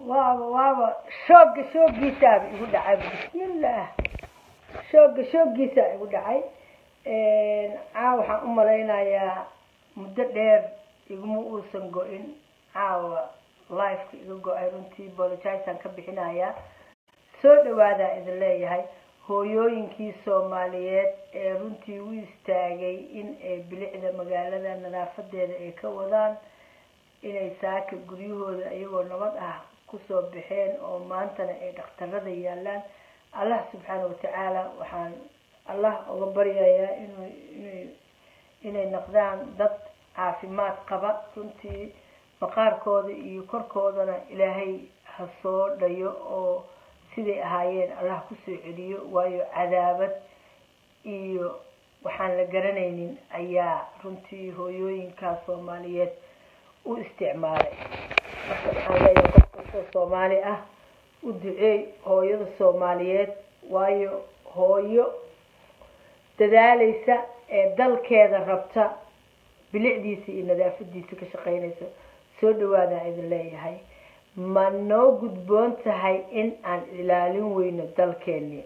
waaba waaba shooga shoogiisaaba igu dhacay bismillaah shooga shoogiisaa igu dhacay caawa waxaan u malaynayaa muddo dheer iguma uusan go-in caawa lifeka iga go-ay runtii bolojisaan ka bixinayaa soo dhawaadaa idin leeyahay hooyooyinkii soomaaliyeed ee runtii u istaagay in ay bilicda magaalada nadaafadeeda ay ka wadaan inay saaka guryahooda iyagoo nabad ah kusoo baxeen oo maantana ay dhakhtarada yaalaan allah subxaana watacaala waxaan allah uga baryayaa inu inu inay noqdaan dad caafimaad qaba runtii maqaarkooda iyo korkoodana ilaahay ha soo dhayo oo siday ahaayeen allah kusoo celiyo waayo cadaabad iyo waxaan la garanaynin ayaa runtii hooyooyinkaa soomaaliyeed u isticmaalay marka waxaan leeyahay qof kastoo soomaali ah u duceey hooyada soomaaliyeed waayo hooyo dadaalaysa ee dalkeeda rabta bilicdiisa iyo nadaafadiisa ka shaqeynaysa soo dhawaadaan idin leeyahay ma noo gudboon tahay in aan ilaalin weyno dalkeeni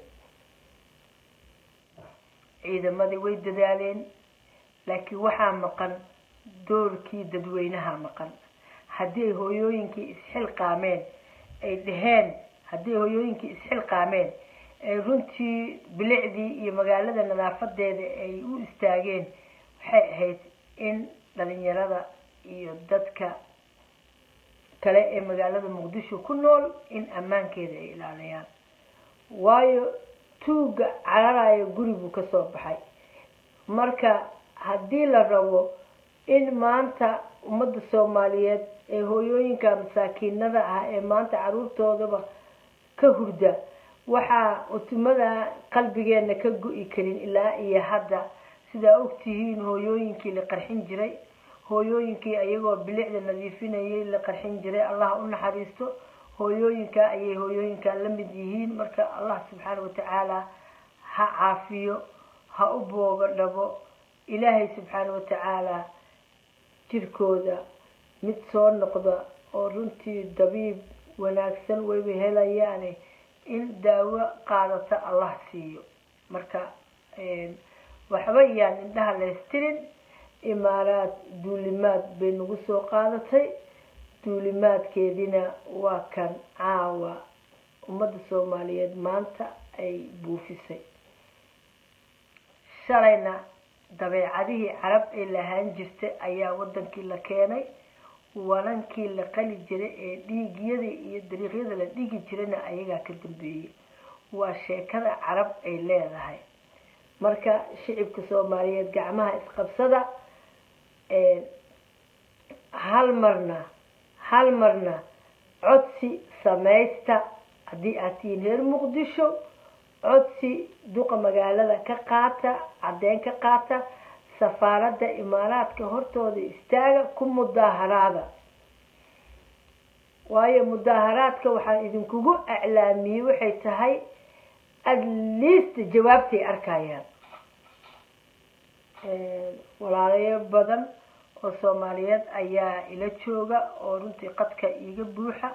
ciidamadii way dadaaleen laakiin waxaa maqan doorkii dadweynaha maqan haddii ay hooyooyinkii isxilqaameen ay dhaheen haddii hooyooyinkii isxilqaameen ay runtii bilicdii iyo magaalada nadaafadeeda ay u istaageen waxay ahayd in dhalinyarada iyo dadka kale ee magaalada muqdisho ku nool in ammaankeeda ay ilaaliyaan waayo tuuga cararayo guribuu kasoo baxay marka haddii la rabo in maanta ummadda soomaaliyeed ee hooyooyinka masaakiinada ah ee maanta caruurtoodaba ka hurda waxaa utumada qalbigeena ka go-i karin ilaa iyo hadda sidaa ogtihiin hooyooyinkii la qarxin jiray hooyooyinkii ayagoo bilicda nadiifinayay la qarxin jiray allah u naxariisto hooyooyinka ayay hooyooyinkaa la mid yihiin marka allah subxaana watacaala ha caafiyo ha u booga dhabo ilaahay subxaana watacaala jirkooda mid soo noqda oo runtii dabiib wanaagsan wayba helayaane in daawo qaadata allah siiyo marka waxba yaan indhaha laystirin imaaraad duulimaad bay nagu soo qaadatay duulimaadkeedina waa kan caawa ummadda soomaaliyeed maanta ay buufisay shalayna dabeecadihii carab ay lahaan jirtay ayaa wadankii la keenay walankii la qali jiray ee dhiigyada iyo dariiqyada la dhigi jirayna ayagaa ka dambeeyey waa sheekada carab ay leedahay marka shicibka soomaaliyeed gacmaha isqabsada hal marna hal marna codsi samaysta haddii aad tihiin reer muqdisho codsi duqa magaalada ka qaata caddeyn ka qaata safaaradda imaaraadka hortooda istaaga ku mudaaharaada waayo mudaaharaadka waxaan idinkugu aclaamiyey waxay tahay at least jawaabtay arkayaan walaalayo badan oo soomaaliyeed ayaa ila jooga oo runtii qadka iiga buuxa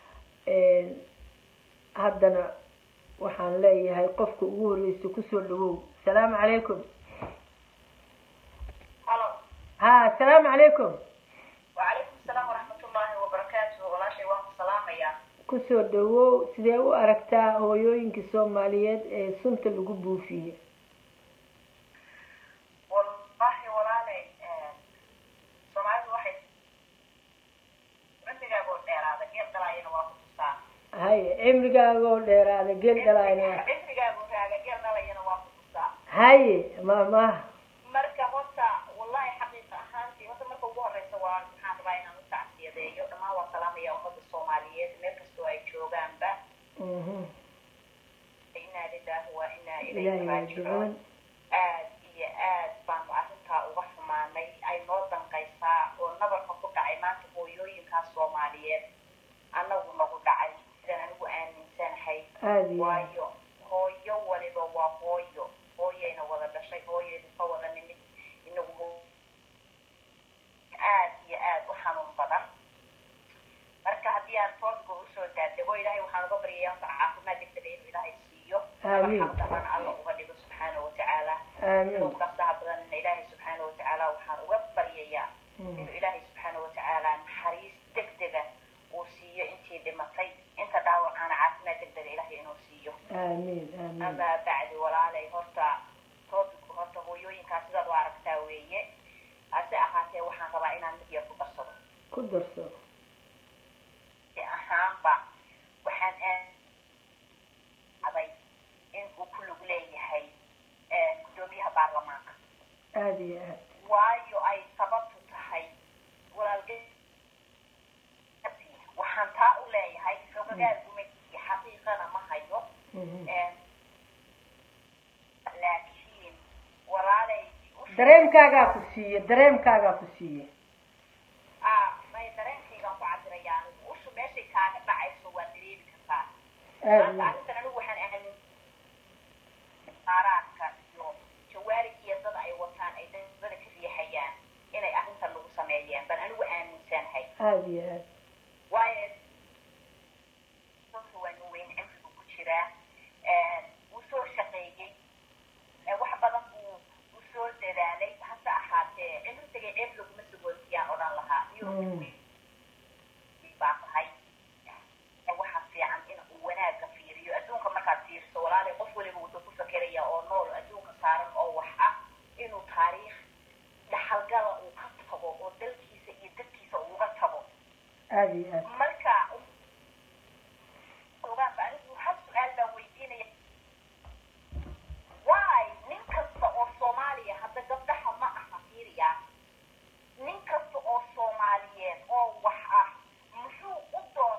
haddana waxaan leeyahay qofka ugu horreysa kusoo dhawow asalaamu calaykum ha asalaamu calaykum wacalaykum salaam waraxmatullaahi wabarakaatuhu walaashay waan ku salaamayaa kusoo dhawow sidee u aragtaa hooyooyinkii soomaaliyeed ee sunta lagu buufiyey wallahi walaale soomaalidu waxay cimrigaagoo dheeraada geel dhalaayana waa ku tusaa haye cimrigaagoo dheeraada geel dhalaayna cimrigaagoo raaga geel dhalayana waa ku tusaa haye maamaha marka horta wallahi xaqiiqa ahaantii horta marka ugu horeysa waa maxaan rabaa inaan u tacsiyadeeyo dhammaan waa salaamaya ummadda soomaaliyeed meel kastoo ay joogaanba inaa lillahi wa inaa ilayhi ilaahi raajicuun raajicuun aad iyo aad baanu arrintaa uga xumaanay ay noo danqaysaa oo nabarka ku dhacay maanta hooyooyinkaas soomaaliyeed annagu nagu dhacay sidaan anigu aaminsanahay aada iyo waayo hooyo waliba waa hooyo hooyayna wada dhashay hooyaynu ka wada nimid inagu aad iyo aad u xanuun badan marka haddii aan toodka usoo daad aamiin xaq daran alla uga dhigo subxaana watacaala aamiin inuu qasaha badanna ilaahay subxaana watacaala waxaan uga baryayaa inuu ilaahay subxaana watacaala naxariis degdega uu siiyo intii dhimatay inta dhaawacana caafimaad degdega ilaahay inuu siiyo aamiin aamiin amaa bacdi walaalay horta topic horta hooyooyinkaa sidaad u aragtaa weeye hase ahaatee waxaan rabaa inaan mid yar ku darsado ku darso si ahaanba waxaan aaday in uu ku lug leeyahay guddoomiyaha baarlamaanka aada iyo aad waayo ay sababtu tahay walaalge waxaan taa u leeyahay xogagaal gumaysiga xaqiiqana ma hayo Mhm. laakiin walaalay dareemkaagaa ku siiye dareemkaagaa ku siiye ah may dareenkaygaan ku cabirayaa anigu ushu meeshay kaaga dhacayso waa dareemi kartaa aada maanta arrintan anigu waxaan aamin qaaraadka iyo jawaarig iyo dad ay wataan ay dada ka riixayaan inay arrintan lagu sameeyeen baan anigu aaminsanahay aada iyo aad waayo dadka waa nin weyn cimrigu ku jiraa wuu soo shaqeeyey wax badan buu u soo dadaalay hase ahaatee cimrigay ceeb laguma sagootiyaan odhan lahaa iyo Mm. baa tahay waxa fiican in uu wanaagga fiiriyo adduunka markaad fiirso walaalay qof waliba wuxuu ku fakeraya oo nool adduunka saaran oo wax ah inuu taariikh dhaxalgala uu ka tago oo dalkiisa iyo dadkiisa uga tago aada iyo aad marka ogaanba anigu hal su-aal baan weydiinaya why nin kasta oo soomaaliya hadda gabdhaha ma aha fiiriya nin kasta oo soomaaliyeed oo wax ah muxuu u doon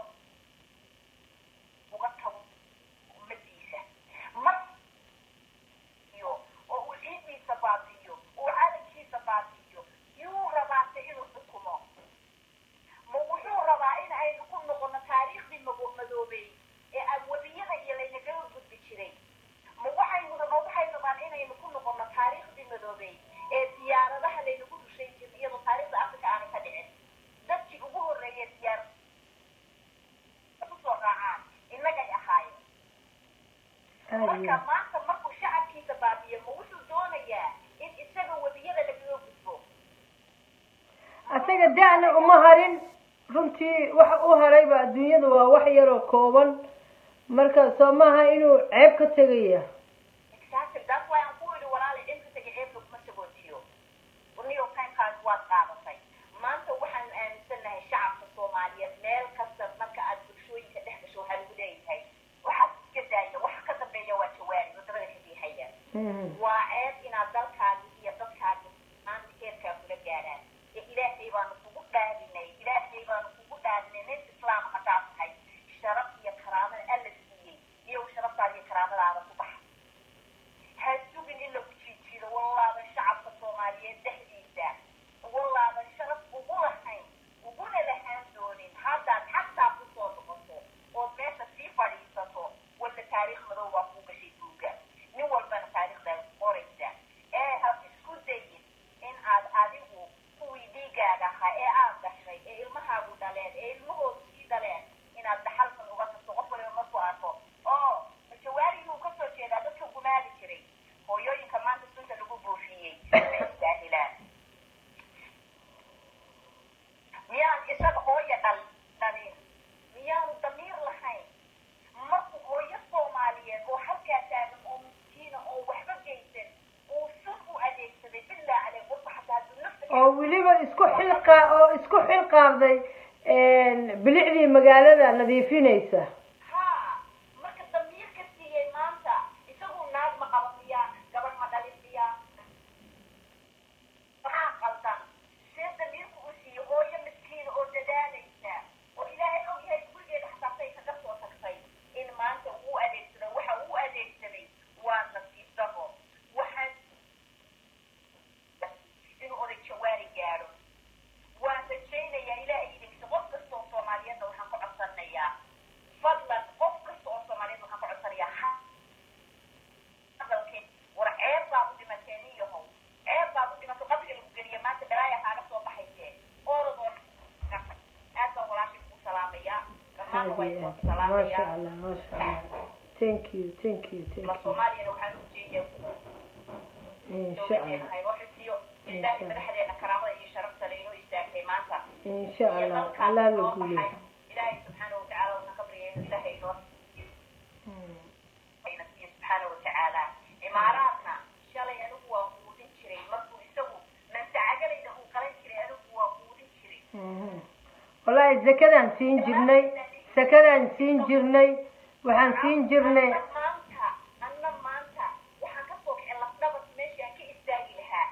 uga tago ummadiisa mar iyo oo uu ciidiisa baabi'iyo uu calankiisa baabi'iyo yuu rabaase inuu xukumo ma wuxuu rabaa in aynu ku noqono taariikhdii mago- madoobay ee abwabiyada iyo laynagaga gudbi jiray ma waxaynu ma waxay rabaan inaynu ku noqono taariikhdii madoobay ee diyaaradaha laynagu rushay jiray iyadoo taariikhda afrika aanay ka dhicin dadkii ugu horreeyay diyaar kusoo raacaan innagay ahaayeen aada iyo marka aad maanta markuu shacabkiisa baabiyo ma wuxuu doonayaa in isaga webiyada lagaga gudbo asaga da'na uma harin runtii waxa u harayba adduunyada waa wax yaroo kooban marka soo maaha inuu ceeb ka tegaya exactly that's why aan ku idhi walaali cimri taga ceeb laguma sagootiyo new york timekaas waad qaadatay maanta waxaan aaminsanahay shacabka soomaaliyeed meel kasta marka aad bulshooyinka dhex gasho waxaa lagu leeyahay waxaad iska daaya waxa ka dambeeya waa jawaari wadamada ka riixaya Mhm. waa ceeb inaad dalkaagi iyo dadkaagi maanta heerkaa kula gaadhaan ee ilaahay baanu kugu dhaadinay ilaahay baanu kugu dhaadinay nin islaam haddaad tahay sharaf iyo karaamada alla siiyey iyo sharaftaada iyo karaamadaada ku baxa ha sugin in lagu jiijiido wallaadan shacabka soomaaliyeed dhexdiisa wallaadan sharaf ugu lahayn uguna lahaan doonin haddaad xataa kusoo noqoto ood meesha sii fadhiisato walla taariikh madow baa kuu gashay duuga nin walbana taariikhdaa qoraysa ee ha isku dayin in aad adigu kuwii dhiigaaga ahaa ee aad gashay ee ilmahaagu dhaleen ee ilmahoodu sii dhaleen inaad dhaxalkan uga tagto qof waliba markuu arko oo jawaariguu ka soo jeedaa dadka gumaadi jiray hooyooyinka maanta sunta lagu buufiyey ma istaahilaan miyaan isaga hooya dhal dhalin miyaanu damiir lahayn markuu hooyo soomaaliyeed oo halkaa taagan oo miskiina oo waxba geysan uu sun u adeegsaday bilaa caley qofka xataa hadduu nafta oo weliba isku xilqa oo isku xilqaabday bilicdii magaalada nadiifinaysa haa marka damiir ka siiyey maanta isagu naag ma qaba miyaa gabadh ma dhalin miyaa maxaa qaldan see damiirku u siiye hooyo miskiina oo dadaalaysa oo ilaahay og yahay gurigeeda xataa say kaga soo tagtay in maanta uu adeegsaday waxa uu adeegsaday waa nasiib dabo waxaan inuu oday jawaari gaadho waan rajaynayaa ilaahay idinkiisa qof kasta oo soomaaliyeedna waxaan ka codsanayaa fadlan qof kasta oo soomaaliyeed waxaan ka codsanayaa ha hadalkeen war ceeb baad u dhimatee nin yahow ceeb baad u dhimatay qabriga lagu geliya maanta balaaya kaaga soo baxaysee oorad oo aad baan walaashay kugu salaamayaa dhammaanna waa aada iyo idin aad maasha salaamayaa allah maasha allah thank you thank you thank la you soomaali insha dowladeena allah haynoo xifdiyo ilaahay madaxdeena karaamada iyo sharafta le inoo istaagtay maanta insha iyo allah dalkaas allah la noo guuleeyo baxay ilaahay subxaana watacaala waxaan ka baryaya inuu ilaahay inoo Mm. ayna siiyo subxaana watacaala imaaraadna shalay anigu waa quudin jiray markuu isagu mansacagalayda uu qalan jiray anigu waa quudin jiray Mhm. wallaahi zakadaan siin jirnay sakadaan siin jirnay waxaan siin jirnay Anna maanta anna maanta waxaan ka soo kicin lafdhabar meeshii aan ka istaagi lahaa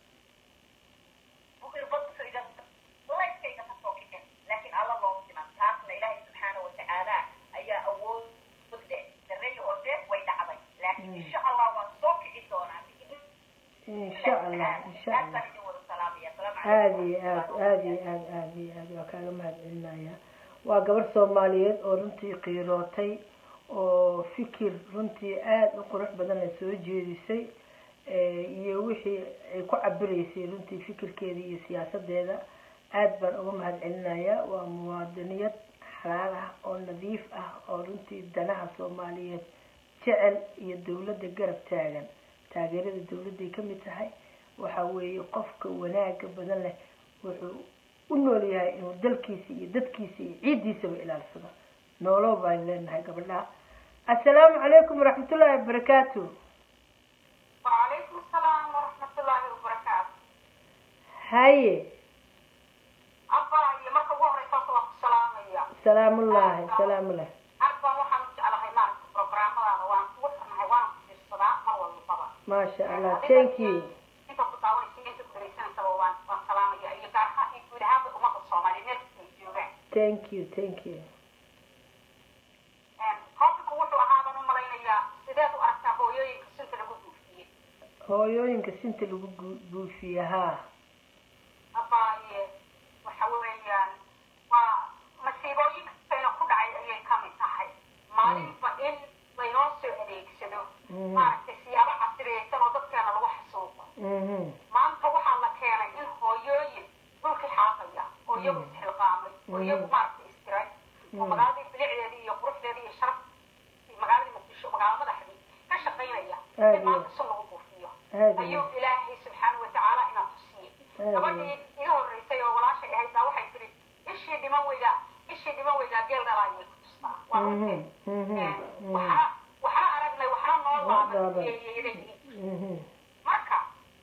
bukirbadkayga layskayga ka soo kicin laakiin alla loo siman taasna ilaahay subxaana watacaala ayaa awood leh dareeyo oo deef way dhacday laakiin insha allah waan soo kici doonaa insha allah insha aad allah baan idin wada salaamaya asalaamu aada calaykum iyo aad aada iyo aad aada iyo aad waa kaaga mahadcelinaya waa gabar soomaaliyeed oo runtii qiirootay oo fikir runtii aada u qurux badanna soo jeedisay eh, iyo wixii ay ku cabiraysay runtii fikirkeeda iyo siyaasadeeda aad baan uga mahadcelinayaa waa muwaadiniyad xalaal ah oo nadiif ah oo runtii danaha soomaaliyeed jecel iyo dowladda garab taagan taageerada dowladday ka mid tahay waxa weeye qofka wanaaga badan leh wuxuu u nool yahay inuu dalkiisa iyo dadkiisa iyo ciiddiisaba ilaalsado noolo baan leenahay gabadhaha assalaamu calaykum waraxmatullaahi wabarakaatu وعليكم السلام ورحمة الله وبركاته haye أبا marka ugu horeysa waa ku salaamaya salaamullaahi salaamullahi aad baan waxaan u jeclahay maaragta programmadaada waan kugu xirnahay waan ku fiirsadaa mar walbaba maasha allah thank you inta ku daawanaysa inta ku dhagaysanaysaba waan waan salaamaya iyo gaar ahaan iyo guud ahaanba ummadda soomaaliya meel kasta ay joogaan thank you thank you topicu wuxuu ahaa baan u malaynayaa sideed u aragtaa hooyooyinka sinta lagu buufiyey hooyooyinka sinta lagu gu- buufiye haa abaaye waxa weeyaan waa masiibooyinkayna ku dhacay ayay ka mid tahay maalinba in laynoo soo adeegsado Mhm. maaragtay siyaabo casriyeysan oo dadkeena lagu xasuuqo mhm maanta waxaa la keenay in hooyooyin dhulkii xaaqaya oo iyagu isxilqaamay oo iyagu maaragtay istiray oo magaaladii bilicdeedii iyo quruxdeedii iyo sharaftii magaaladii muqdisho magaalo madaxdii ka shaqaynaya Aad in maanta sun lagu buufiyo aad iyo ayuu ilaahay subxaana watacaala inaa tusiyey Aad gabadhii iga horreysay oo walaashay ahayd baa waxay tiri ishii dhiman weydaa ishii dhiman weydaa geel dhalaayay ku tustaa waa Mhm, runteed mhm, Eh, mhm. waxna waxna aragnay waxna noo laaban laaban. yeeyeeday mhm marka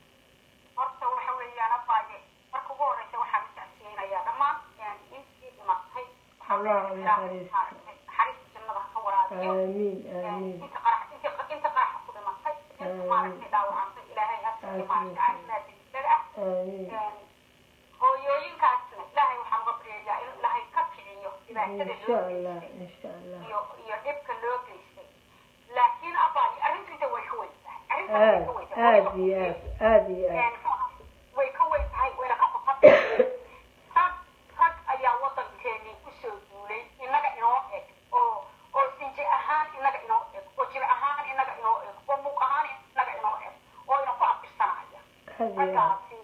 horta waxa weeyaan abaaye marka ugu horreysa waxaan u tacsiyeynayaa dhammaan intii dhimatay waxaa Allah weeye naxariisto. ilaahay naxariista jannada ha ka waraabiyo aamiin aamiin inta qarax inta inta qaraxa ku dhimatay inta maaragtay dhaawacantay ilaahay ha siiyo maaragtay caafimaad degdeg ah aamiin hooyooyinkaasna ilaahay waxaan uga baryayaa in ilaahay ka kiciyo dhibaatada insha loo allah geystay insha allah iyo iyo dhibka loo geystay laakiin abaaye arrintiisa way ka weyn tahay arrintaas way ka aad weyn tahay aad iyo aad aad iyo aad way ka weyn tahay wayna ka qofatay rag rag ayaa waddankeenii kusoo duulay innaga inoo eg oo oo sinji ahaan innaga inoo eg oo jir ahaan innaga inoo eg oo muuq ahaan innaga inoo eg oo ina ku abtirsanaya aad iyo aad raggaasi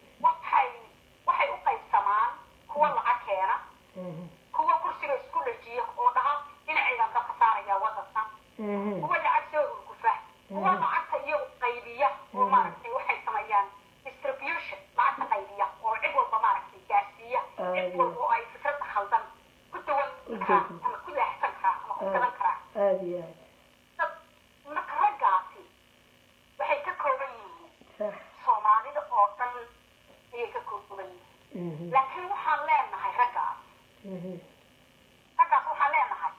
waxay waxay u qaybsamaan kuwa lacag keena mhm kuwa kursiga isku dhajiya oo dhaha dhinacaydan dabka saaraya waddanka mhm kuwa lacag soo urgufa kuwa lacagta iyagu qaybiya oo maaragtay waxay sameeyaan distribution lacagta qaybiya oo cid walba maaragtay gaarsiiya cid walba oo ay fikradda khaldan ku dawan karaa ama ku leexsan karaa ama ku gadan karaa aad iyo aad dad marka raggaasi waxay ka kooban yihiin sax soomaalida oo dhan ayay ka kooban yihiin mhm laakiin waxaan leenahay raggaas mhm raggaas waxaan leenahay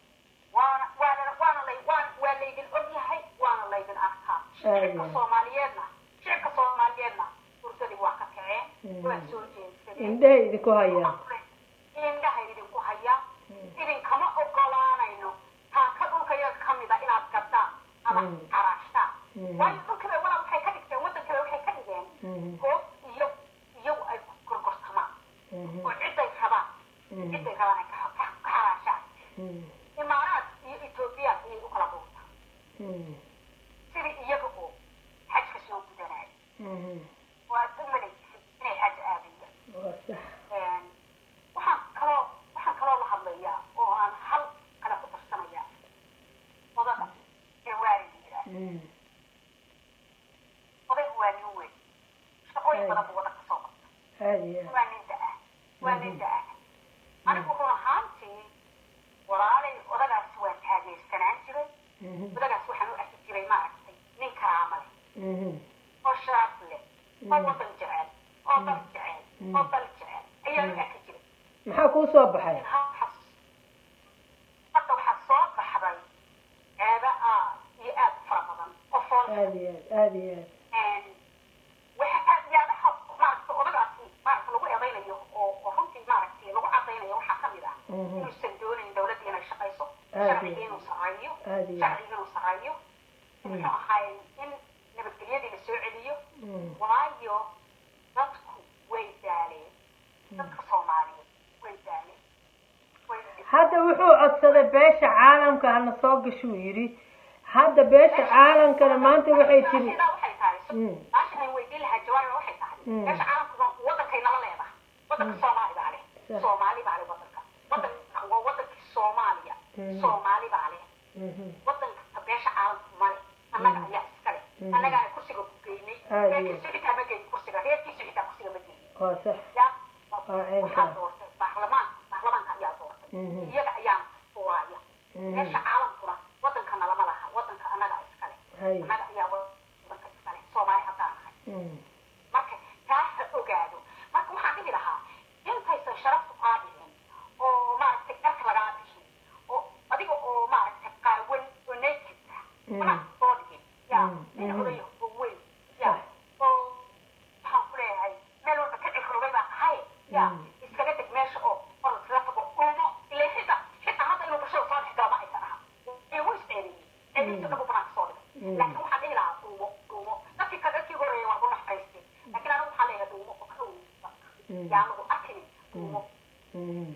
waana waana waana lay waan waa laydin ogyahay waana laydin arkaa shicibka soomaaliyeedna shicibka soomaaliyeedna fursadii waa ka kaceen waa soo jeedsadeen indhahay idinku hayaan indhaha idinku haya idinkama ogolaanayno taaka dhulka yaga ka mida inaad gaddaan ama caraashtaan waayo dhulkiba walaa waxay ka dhigteen waddankiba waxay ka dhigeen mhm goob iyo iyagu ay ku gorgortamaan mhm oo ciday rabaan ciday rabaan ay ka ka xaraashaan mhm imaaraad iyo ethoobiya ayay u kala dhuuntaa mhm sidii iyaga oo xajka soo gudanaya mhm waa u malaysid inay xaj aadayaan waa sax waxaan kaloo waxaan kaloo la hadlayaa oo aan hal kale ku darsanayaa odada ee waalid yidhaah mhm oday aada iyo aad waa nin da-ah waa nin da-ah anigu run ahaantii walaalay odagaas waa taageersanaan jiray Mhm, odagaas waxaan u arki jiray maaragtay nin karaama leh mhm, oo sharaf leh oo wadan jecel oo dal jecel Mm. oo dal jecel ayaan u arki jiray maxaa kuu soo baxay hadda waxaa soo baxday ceeba aad iyo aad u fara badan oo fool aada iyo aad aada iyo aad waxa aad yaadaha maaragta odagaasi maaragta lagu eedaynayo oo oo runtii maaragtay lagu cadaynayo waxaa ka mid ah Mhm. inuusan doonayn dawladda inay shaqayso Aad sharciga iyo inuu sareeyo aada iyo aad sharciga inuu sareeyo Mm. muxuu ahaay in nabadgelyadii la soo celiyo Mm, waayo dadku way daaleen dadka soomaaliyeed way daaleen way hadda wuxuu codsaday beesha caalamka hana soo gashuu yidhi hadda beesha caalamkana maanta waxay tiri sidaa waxay tahay Mm. baashan aan weydiin lahaa jawaab waxay tahay Mm. meesha caalamka wadankay nala leedahay wadanka soomaali baa leh Sax. soomaali baa leh wadanka wadanka waa wadankii soomaaliya Mm. soomaali baa leh Mhm, wadanka beesha caalamka male annaga Mm. ayaa iska leh Mm. annagaana kursiga ku geynay Aad iyo reerkiisu xitaa ma geyin kursiga reerkiisu xitaa kursiga ma geyin waa sax ya Waa ceynkaa. waxaa doortay baarlamaan baarlamaanka ayaa doortay Mhm. iyaga ayaa furaaya Mhm. meesha caalamkuna wadankana lama laha wadanka annaga iska leh hay annaga ayaa wadanka iska leh soomaali haddaan nahay Mm, marka taa ha ogaado marka waxaan dhihi lahaa intaysan sharaftu kaa dhicin oo maaragtay dharka lagaa bixin oo adiga oo maaragtay qaawan oo naked ah Mm. mana soo dhigin ya Mm, nin mhm. odayo oo weyn ya Sax. oo waxaan ku leeyahay meel walba ka cikrogay baa ahay ya Mm. iskaga deg meesha oo or la tago uumo ilaa xita xita hadda inuu bulshada soo dhex gala ma aysan aha inuu isceeliyey ceelihiisa dhabu banaanka soo dhigay Mm. laakiin waxaan dhihi lahaa dhuumo dhuumo dadkii ka dadkii horeeyay waa ku naxariistay laakiin anigu waxaan leeyahay dhuumo oo ka dhoweysa Mm. yaa anagu arkinin dhuumo mm,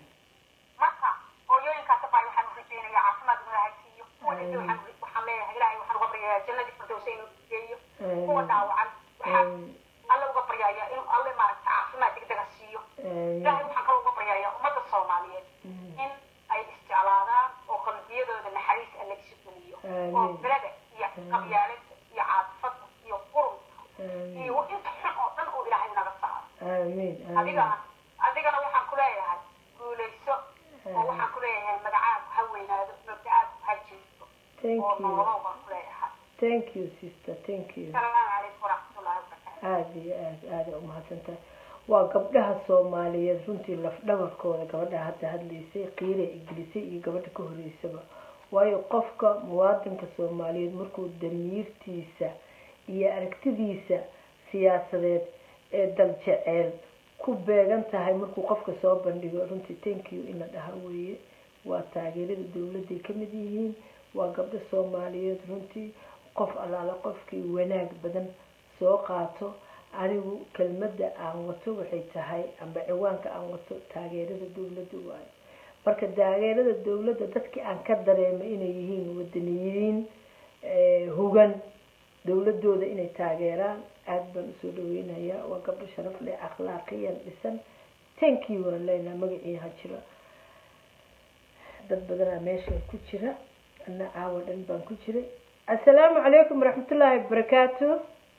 marka hooyooyinkaas baa waxaan u rajeynayaa caafimaad inuu ilaahay siiyo kuwa dhintay Amiin. waxaan waxaan leeyahay ilaahay waxaan uga baryayaa jannadii firdowsa inuu geeyo Amiin. kuwa dhaawacan waxaan Amiin. alle uga baryayaa inuu alle maaragta caafimaad degdega siiyo amiin. ilaahay waxaan kaloo uga baryayaa ummadda soomaaliyeed Mm. in ay isjeclaadaan oo qalbiyadooda naxariis alle isu geliyo Amiin. oo belada iyo qabyaalada iyo caadifada iyo qurunka Amiin. iyo inta xun oo dhan uu ilaahay naga saaro amiin amiin adigana adigana waxaan ku leeyahay guulayso oo waxaan ku leeyahay magacaagu ha weynaado mabdacaagu ha jirto thank oo you nololow baan ku leeyahay thank you sister thank you asalaamu calaykum waraxmatullahi wabarakaatu aada iyo aad aada umahadsantahay waa gabdhaha soomaaliyeed runtii lafdhabarkooda gabadha hadda hadlaysay qiira igelisay iyo gabadha ka horeysaba waayo qofka muwaadinka soomaaliyeed markuu damiirtiisa iyo aragtidiisa siyaasadeed ee dal jeceel ku beegan tahay markuu qofka soo bandhigo runtii thank you in la dhaha weeye waa taageerada dowladday ka mid yihiin waa gabdho soomaaliyeed runtii qof allaala qofkii wanaag badan soo qaato anigu kelmadda aan wato waxay tahay amba ciwaanka aan wato taageerada dowladda waayo marka taageerada dowladda dadkii aan ka dareemay inay yihiin wadaniyiin hugan dowladooda inay taageeraan aada baan usoo dhaweynayaa waa gabdho sharaf leh akhlaaqiyan dhisan tankii waan leenaha magacii ha jiro dad badanaa meeshan ku jira ana caawa dhan baan ku jiray assalaamu calaykum waraxmatullaahi wabarakaatu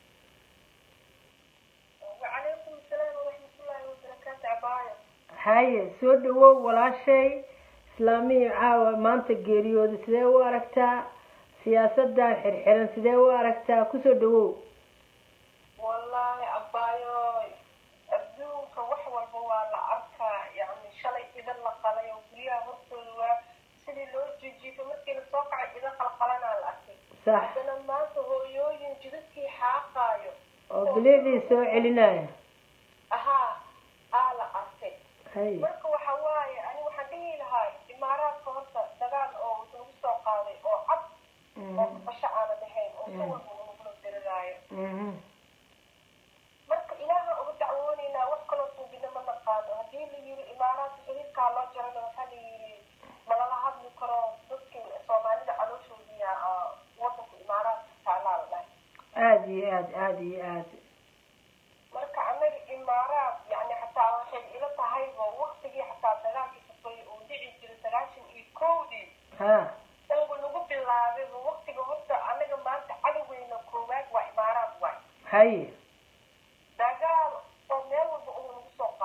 وعليكم السلام ورحمة الله وبركاته عباية haye soo dhawow walaashay islaamihii caawa maanta geeriyooda sidee u aragtaa siyaasadan xirxiran sidee u aragtaa kusoo dhawow والله عباية أبدوك وحوى البوالة أركا يعني شلي إذا لقلي وبريها هرطوا سيدي لو جيجي فمسكين الصوقع إذا خلقلنا الأكل sax عندنا ما هو يوين جدتكي حاقايو oo bilicdii soo celinaya أها آلا أركي haye marka waxa waaye ani waxaan dhihi lahay imaaraadka horta dagaal oo lagu soo qaaday oo cad oo basho aana dhahayn oo si walba lagula diriraayo mhm marka ilaaha uga dacwoonaynaa wax kaloo suubina ma naqaano haddii la yiri imaaraadka xiriirkaa loo jarana waxaa la yiri malala hadli karo dadkii soomaalida calooshoodiya wadanka imaaraadka taalaa la dhahay aada iyo aad aada iyo aad marka anaga imaaraad yani xataa waxay ila tahayba waktigii xataa dagaalkii safay uu dhici jiray sagaashan iyo kowdii ha dangu lagu bilaabayba waktiga horta anaga maanta cadowgeyna koowaad waa imaaraad waay haye dagaal oo meel walba uu nagu soo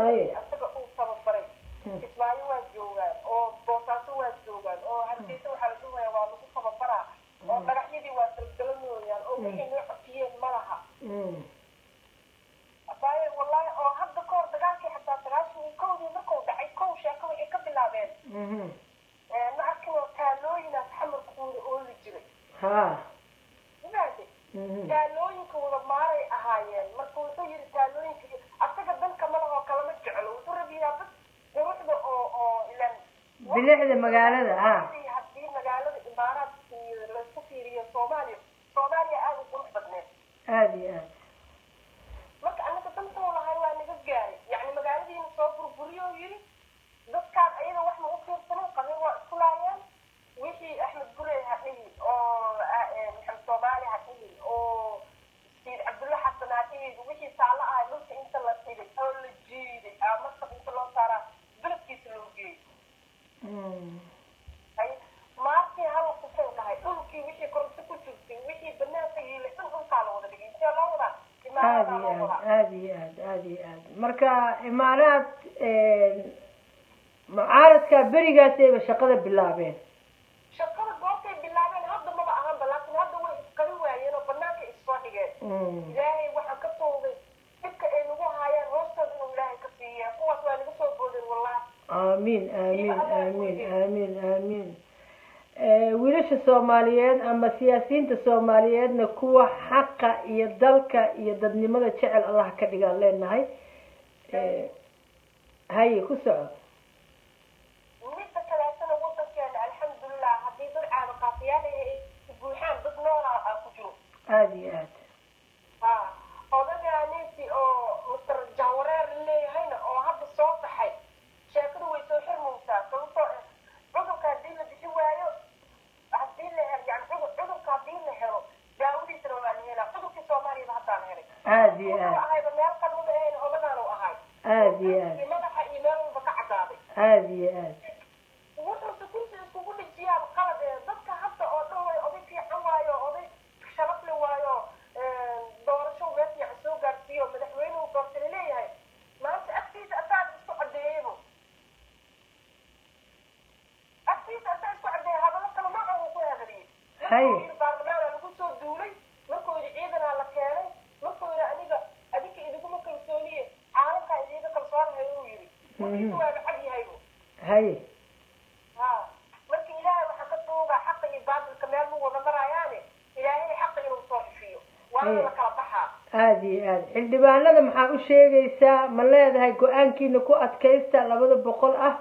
haye asaga uu tababaray kismaayo waa joogaan oo boosaaso waa joogaan oo hargeysa waxaa la dhumaya waa lagu tababaraa oo dhagaxyadii waa dalgalanooyaan oo wixii noo cofiyeen ma laha Mm. abaaye wallahi oo hadda kahor dagaalkii xataa sagaashan iyo kowdii markuu dhacay kow sheeko waxay ka bilaabeen Mhm. ma arkinoo taalooyinaas xamarkuuda ooli jiray ha maade Mhm. taalooyinka wada maaray ahaayeen marka wuxuu yidhi taalooyinka asaga danka malahoo kalama jeclo wuxuu rabiyaa bas quruxda oo oo ilan bilicda magaalada ha haddii magaalada imaaraadka iyo laisku fiiriyo soomaaliya soomaaliya aada u qurux badneed aada iyo aad marka anaga dantuu lahay waa naga gaaray yacni magaaladiina soo burburiyo yidhi dadkaan ayada wax ma u fiirsanin qabin waa isku laayeen wixii axmed gurey ha dhihin oo maxamed soomaali ha dhihin oo siid cabdulla xasan ha dhihin wixii saalo ahay dhulka inta la dhigay oo la jiiday aa markab inta loo saaraa beledkiisa loo geeyey Mm. hay maartii hala kusoo dhahay dhulkii wixii koronto ku jirtay wixii banaanka yiilay dhan dhulkaa la wada dhigay intee loo wadaa aada imaaradaa iyo loo aad wadaa aada iyo aad aada iyo aad marka imaaraad mucaaradka berigaasayba shaqada bilaabeen shaqada goortay bilaabeen hadda maba ahanba laakiin hadda way isqari waayeen oo banaanka issoo dhigeen Mm. ilaahay waxaa ka tuugay dhibka ay nagu haayaan hoostooda inuu ilaahay ka siiya kuwaas waa naga soo boodeen wallahi aamiin aamiin aamiin aamiin aamiin wiilasha soomaaliyeed ama siyaasiyiinta soomaaliyeedna kuwa xaqa iyo dalka iyo dadnimada jecel allah ka dhigaan leenahay Eh, haye ku soco midda kaleetana wadankeena alxamdulilah haddii dad caado qaatayaal ay buuxaan dad noolaa aa ku jiro aada iyo aad ha odagaanisi oo mister jahwareer leeyahayna oo hadda soo baxay sheekadu way soo xirmaysaa sababtoo ah cudurka haddii la bixi waayo haddii la helo yani cudur cudurka haddii la helo daawadiisana waa la helaa cudurkii soomaaliyaba haddaa la helay aada iyo wuxuu aad ahayba meel qalmada ahayn odagaanu ahay aada iyo aad iyo madaxa iyo meel walba ka cadaaday aada iyo aad wuxuuse kursi iskugu dhijiyaa qalad ee dadka hadda oo dhan way oday fiican waayo oday sharafle waayo doorasho meel fiican soo gaarsiiyo madaxweynuhu doortay laleeyahay maanta agtiisa asaad isku cadeeyeybu agtiisa asaa isku cadeeyay hadallo kale ma uu ku hadaliyey Hay. markuu yidhi baarlamaana lagu soo duulay markuu yidhi ciidanaa la keenay markuu yidhi aniga adinka idiguma kalsooniye caalamkaa idiga kalsoonahay uu yidhi markiisu waaba cad yahaybu haye ha marka ilaahay waxaa ka tuugaa xaqa iyo baatilka meel mu wada maraayaane ilaahay xaqa inuu soo ifiyo waana la kala baxaa aada iyo aad xildhibaanada maxaa u sheegaysaa ma leedahay go-aankiina ku adkaysta labada boqol ah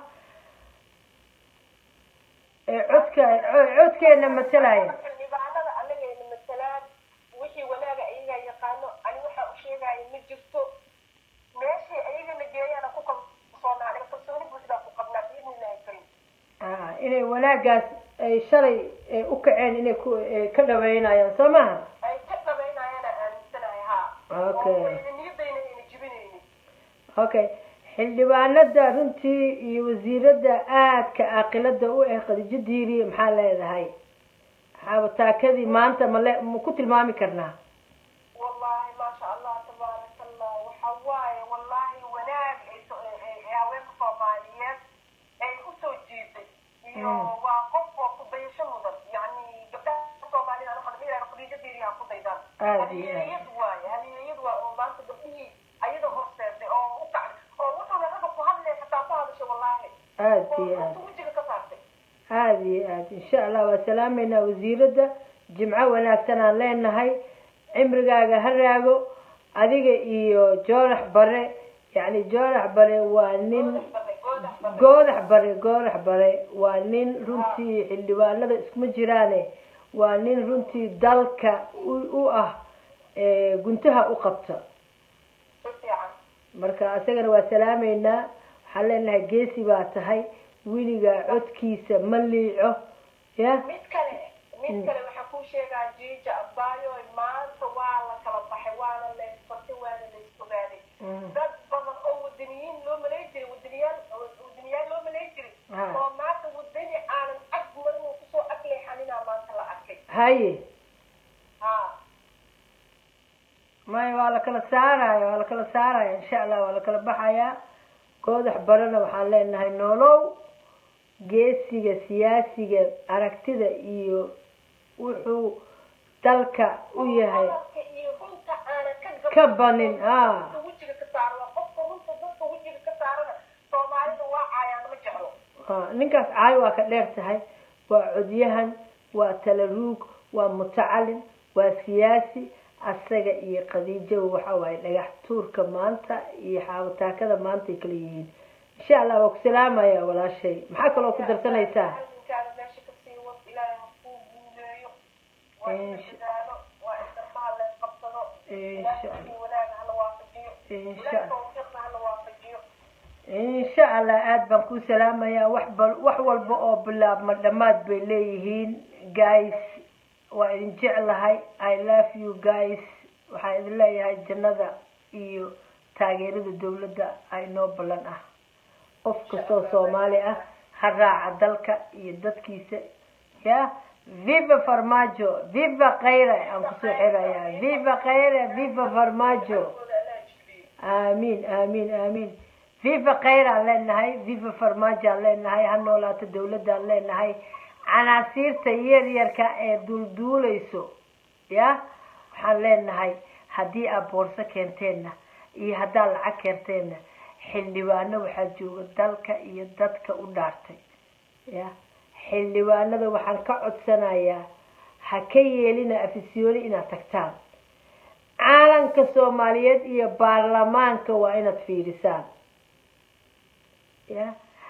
ee codka co- codkeena matalaya xildhibaanada anagayna matalaan wixii wanaaga ayagaa yaqaano ani waxaa u sheegaya ma jirto meeshii ayagana geeyana ku kalsoonaa aniga kalsooni buuxdaa ku qabnaa biidnillahi karim Ah, inay wanaagaas ay shalay eh, u kaceen inay ku eh, ka dhaweynayaan soo maha ay ka dhabaynayaana aaminsanahay haa Okay. oo wayna niyadayna ayna jibinaynin okay xildhibaanada runtii iyo wasiirada aadka aqilada u ah khadiijo diiri maxaa leedahay xaabataakadii maanta male ma ku tilmaami karnaa wallahi maasha allah tabaaraka allah waxa waaye wallahi wanaag ay so- ay- ay- ay haweenka soomaaliyeed ay usoo jiiday iyo Mm. waa qof oo ku dayasho mudan yacni gabdhaha soomaalida ana waxaan dhihi khadiija diiriyaa ku daydaan Aad iyo aad. haliyeeyad waaye haliyeeyad waa oo maanta gabdhihii ayada horseeday oo u kacday oo wuxuuna ragga ku hadlay xataa ku hadashay wallahi aada oo iyo aad runta wejiga ka saartay aada iyo aad insha allah waa salaameynaa wasiirada jimco wanaagsan aan leenahay cimrigaaga ha raago adiga iyo joorax bare yacni joorax bare waa nin goodax bare goodax bare waa nin runtii xildhibaanada iskuma jiraane waa nin runtii dalka u u ah ee guntaha u qabta si fiican marka isagana waa salaameynaa waxaan leenahay geesi baa tahay weligaa codkiisa ma liico ya mid kale mid kale waxaa kuu sheegaa jiija abaayo maanta waa la kala baxay waana la isbartay waana la isogaaday Mm. dad badan oo wadaniyiin loo malay jiray wadaniyaal wadaniyaal loo malay jiray Ah. oo maanta wadani aanan ag marin uu kusoo ag leexaninaa maanta la arkay haye ha maya waa la kala saaraya waa la kala saaraya insha allah waa la kala baxayaa goodax barana waxaan leenahay noolow geesiga siyaasiga aragtida iyo wuxuu dalka u yahay Hadalka iyo runta aanan ka ka gaban banin haa dadka wejiga ka saaro waa qofka runta dadka wejiga ka saarana soomaalida waa caayaan ma jeclo haa ninkaas caay waa ka dheer tahay waa codyahan waa talaruug waa mutacalin waa siyaasi asaga iyo khadiijo waxa waaye dhagax tuurka maanta iyo xaawataakada maanta ay kala yihiin insha allah waa ku salaamaya walaashay maxaa kaloo ku darsanaysaa Halkaada meesha ka sii wad ilaahay ha kuu guuleeyo waa in la Insha- dadaalo waa in garbaha la isqabsado Insha ilaahay si wanaag hala waafajiyo Insha- ilaahay tawfiiqna hala waafajiyo insha allah aada baan ku salaamayaa wax bal wax walba oo bilaabma dhammaad bay leeyihiin guys waa idin jeclahay i love you guys waxaan idin leeyahay jannada iyo taageerada dawladda ay noo ballan ah qof kastoo soomaali ah ha raaca dalka iyo dadkiisa ya viva farmajo viva khayre aan kusoo xirayaa viva khayre viva farmajo aamiin aamiin aamiin viva khayraan leenahay viva farmaajoaan leenahay ha noolaato dawladdaan leenahay canaasiirta yaryarka ee duulduulayso ya waxaan leenahay haddii aad boorso keenteenna iyo haddaad lacag keenteenna xildhibaano waxaa jooga dalka iyo dadka u dhaartay ya xildhibaanada waxaan ka codsanayaa ha ka yeelina afisyooni inaad tagtaan caalanka soomaaliyeed iyo baarlamaanka waa inaad fiirisaan ya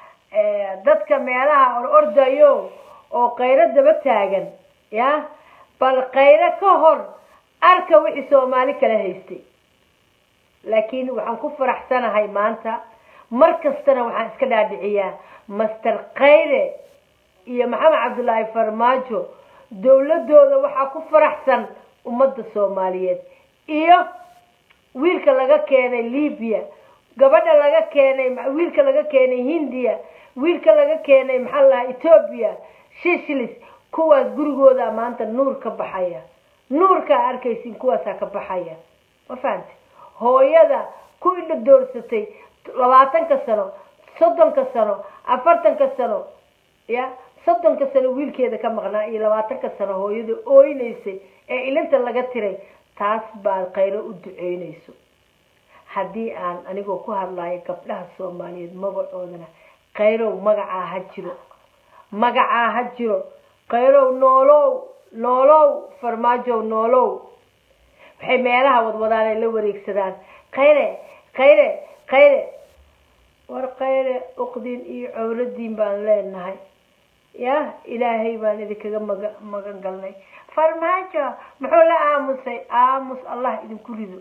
dadka meelaha or ordayo oo kayro daba taagan ya bal kayro ka hor arka wixii soomaali kala haystay laakiin waxaan ku faraxsanahay maanta mar kastana waxaan iska dhaadhiciyaa master khayre iyo maxamed cabdullaahi farmaajo dawladooda waxaa ku faraxsan ummadda soomaaliyeed iyo wiilka laga keenay libya gabadha laga keenay wiilka laga keenay hindiya wiilka laga keenay maxaa la lahaa ethoobia shishilis kuwaas gurigooda maanta nuur ka baxaya nuurkaa arkaysin kuwaasaa ka baxaya ma fahamti hooyada ku indha doorsatay labaatanka sano soddonka sano afartanka sano ya soddonka sano wiilkeeda ka maqnaa iyo labaatanka sano hooyada ooynaysay ee ilinta laga tiray taas baa khayro u duceynayso haddii aan anigoo ku hadlayo gabdhaha soomaaliyeed magacoodana khayrow magacaa ha jiro magacaa ha jiro khayrow noolow noolow farmaajow noolow waxay meelaha wadwadaan ay la wareegsadaan khayre khayre khayre war khayre uqdin iyo cowradiin baan leenahay ya ilaahay baan idinkaga maga magan galnay farmaajo muxuu la aamusay aamus allah idinku rido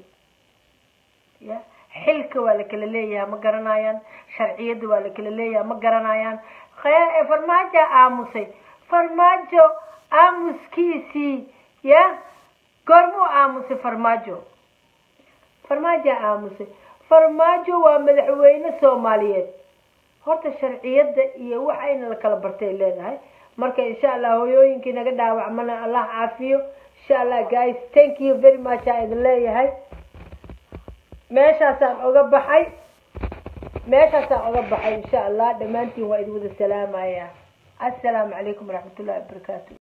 ya xilka waa la kala leeyahay ma garanayaan sharciyadda waa la kala leeyahay ma garanayaan farmaajo aamusay farmaajo aamuskiisii ya goormuu aamusay farmaajo farmaajo aamusay farmaajo waa madaxweyne soomaaliyeed horta sharciyadda iyo waxa ina la kala bartay leedahay marka insha allah hooyooyinkii naga dhaawacmana allah caafiyo insha allah guys thank you very much aa idin leeyahay meeshaasaan oga baxay meeshaasaan oga baxay insha allah dhammaantiin waa idin wada salaamaya assalaamu calaykum waraxmat ullahi wabarakaatu